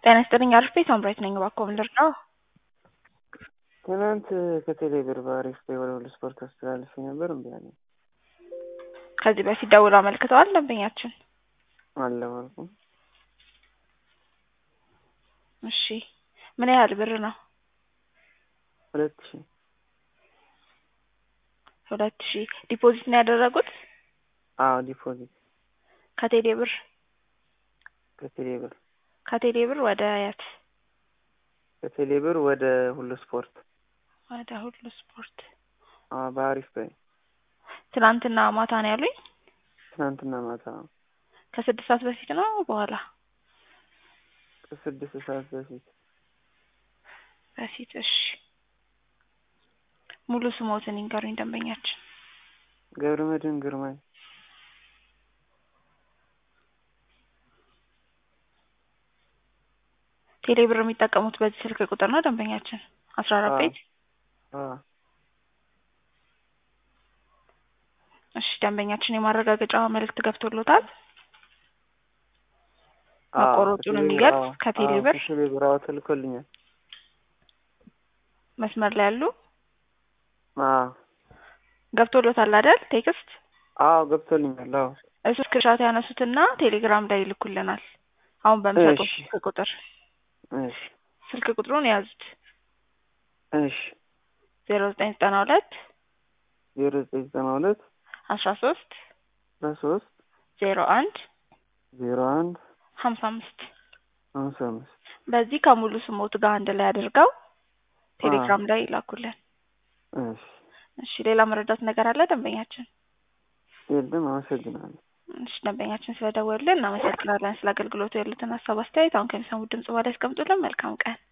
ጤና ይስጥልኝ አሪፍ ቤት አምራች ነኝ። እባክዎ ምን ልርዳው? ትናንት ከቴሌ ብር በአሪፍ ፔይ ወደ ሁሉ ስፖርት አስተላልፌ ነበር እምቢ አለኝ። ከዚህ በፊት ደውለው አመልክተዋል ደንበኛችን? አልደወልኩም። እሺ ምን ያህል ብር ነው? ሁለት ሺህ ሁለት ሺህ ዲፖዚት ነው ያደረጉት? አዎ ዲፖዚት ከቴሌ ብር ከቴሌ ብር ከቴሌ ብር ወደ የት? ከቴሌ ብር ወደ ሁሉ ስፖርት ወደ ሁሉ ስፖርት አዎ በአሪፍ ፔይ ትናንትና ማታ ነው ያሉኝ? ትናንትና ማታ ከስድስት ሰዓት በፊት ነው በኋላ? ከስድስት ሰዓት በፊት በፊት እሺ ሙሉ ስሞትን ይንገሩኝ ደንበኛችን። ገብረመድህን ግርማይ ቴሌ ብር የሚጠቀሙት በዚህ ስልክ ቁጥር ነው ደንበኛችን? አስራ አራት ቤት አዎ እሺ ደንበኛችን የማረጋገጫ መልእክት ገብቶሎታል? አዎ መቆረጡን ከቴሌ ብር የሚገልጽ አዎ ከቴሌ አዎ ብር ከቴሌ ብር አዎ ተልኮልኛል። መስመር ላይ ያሉ አዎ ገብቶሎታል አይደል? ቴክስት አዎ ገብቶልኛል። አዎ እሱ ስክሪንሻት ያነሱትና ቴሌግራም ላይ ይልኩልናል። አሁን በምሰጠው እሺ ስልክ ቁጥር እሺ ስልክ ቁጥሩን የያዙት እሺ ዜሮ ዘጠኝ ዘጠና ሁለት ዜሮ ዘጠኝ ዘጠና ሁለት አስራ ሶስት አስራ ሶስት ዜሮ አንድ ዜሮ አንድ ሀምሳ አምስት ሀምሳ አምስት በዚህ ከሙሉ ስሞት ጋር አንድ ላይ አድርገው አዎ ቴሌግራም ላይ ይላኩልን። እሺ እሺ ሌላ መረዳት ነገር አለ ደንበኛችን? የለም አመሰግናለሁ። እሺ ደንበኛችን ስለደወሉልን እናመሰግናለን። ስለ አገልግሎቱ ያሉትን ሀሳብ አስተያየት አሁን ከሚሰሙት ድምጽ በኋላ ያስቀምጡልን። መልካም ቀን